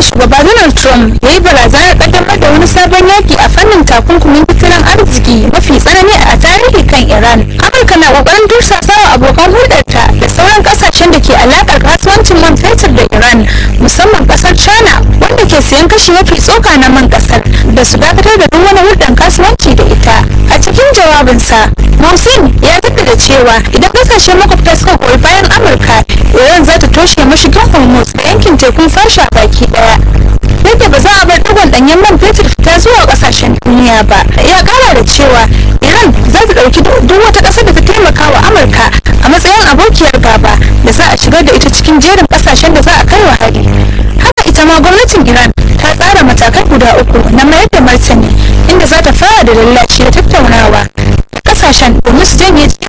shugaba donald trump ya yi barazanar kaddamar da wani sabon yaki a fannin takunkumin tattalin arziki mafi tsanani a tarihi kan iran amurka na kokarin tursasawa abokan hulɗarta da sauran kasashen da ke alakar kasuwancin man fetur da iran musamman kasar china wanda ke sayan kashi mafi tsoka na man kasar da su dakatar da duk wani hulɗar kasuwanci da ita a cikin jawabinsa Mohsin ya jaddada cewa idan kasashen makwabta suka goyi bayan amurka iran za ta toshe mashigin hormuz da yankin tekun fasha baki daya yadda ba za a bar digon danyen man fetur fita zuwa kasashen duniya ba ya kara da cewa iran za ta dauki duk wata ƙasar da ta taimaka wa amurka a matsayin abokiyar gaba da za a shigar da ita cikin jerin kasashen da za a kai wa hari haka ita ma gwamnatin iran ta tsara matakai guda uku na mayar da martani inda za ta fara da lallaci da tattaunawa kasashen domin su janye